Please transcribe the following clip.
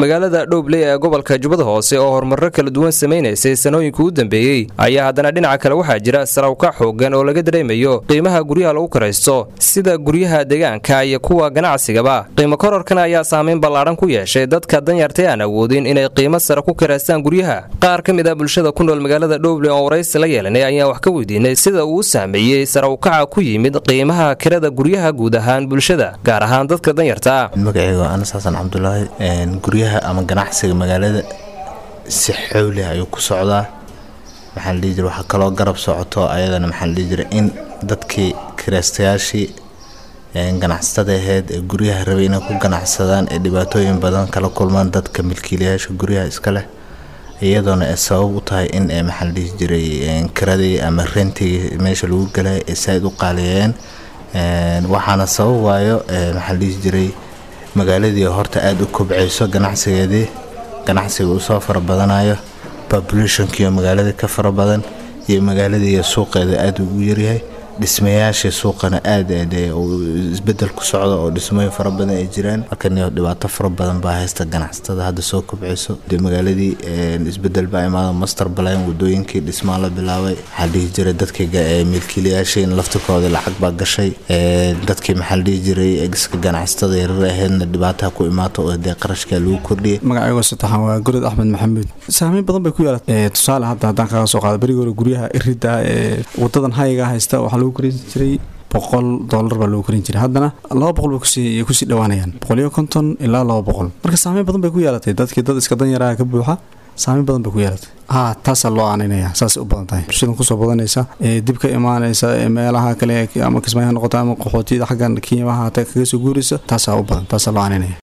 magaalada dhowbley ee gobolka jubbada hoose oo horumarro kala duwan samaynaysay sanooyinka u dambeeyey ayaa haddana dhinaca kale waxaa jira sarawka xoogan oo laga dareemayo qiimaha guryaha lagu karaysto sida guryaha deegaanka iyo kuwa ganacsigaba qiimo kororkan ayaa saameyn ballaadhan ku yeeshay dadka danyarta aan awoodin inay qiimo sare ku karaystaan guryaha qaar ka mid ah bulshada ku nool magaalada dhowbley oo waraysi la yeelanay ayaan wax ka weydiinay sida uu u saameeyey sarawkaca ku yimid qiimaha kirada guryaha guud ahaan bulshada gaar ahaan dadka danyarta magaceyga anas xasan cabdulaahi guryaha ama ganacsiga magaalada si xowlih ayuu ku socdaa maxaa ladhihi jira waxaa kaloo garab socoto ayadana maxaa ladhihi jira in dadkii kiraystayaashii ganacsatada aheyd ee guryaha rabay inay ku ganacsadaan ee dhibaatooyin badan kala kulmaan dadka milkiilayaasha guryaha iska leh iyadoona ay sabab u tahay in ay maxaa ladhihi jiray kiradii ama rentigii meesha lagu galay ay saaid u qaaliyeeyeen waxaana sabab waayo maxaa ladhihi jiray magaaladii horta aada u kobcayso ganacsigeedii ganacsiga uu soo fara badanayo populationkiiyo magaaladii ka fara badan iyo magaaladiiiyo suuqeeda aada ugu yaryahay dhismayaashii suuqana aada aad isbedel ku socda oo dhismooyin fara badan ay jiraan halkan dhibaato fara badan baa haysta ganacsatada hadda soo kobcayso de magaaladii isbedel baa imaada master balan wadooyinkii dhismaa la bilaabay waxaa dhihi jiray dadkii milkiilayaashii in laftirkooda lacag baa gashay dadkii maxaa la dhihi jiray iska ganacsatada yarar aheydna dhibaataha ku imaata oo dee qarashkaa lagu kordhiyay magacaygo saddexan waa gorod axmed maxamuud saameyn badan bay ku yeelatay tusaale hadda haddaan kaga soo qaado berigi hore guryaha irida ee wadadan hayga haysta waxaa lagu korin jiray boqol doolar baa lagu korin jiray haddana laba boqol bay kusii dhawaanayaan boqoliyo konton ilaa laba boqol marka saameyn badan bay ku yeelatay dadkii dad iska danyaraha ka buuxa saameyn badan bay ku yeelatay ha taasaa loo aaninaya saasay u badan tahay bulshadan kusoo badanaysa ee dib ka imaanaysa ee meelaha kale ama kismaayaha noqota ama qaxootiyada xaggan kiimaha hata kaga soo guuraysa taasaa u badan taasaa loo aaninaya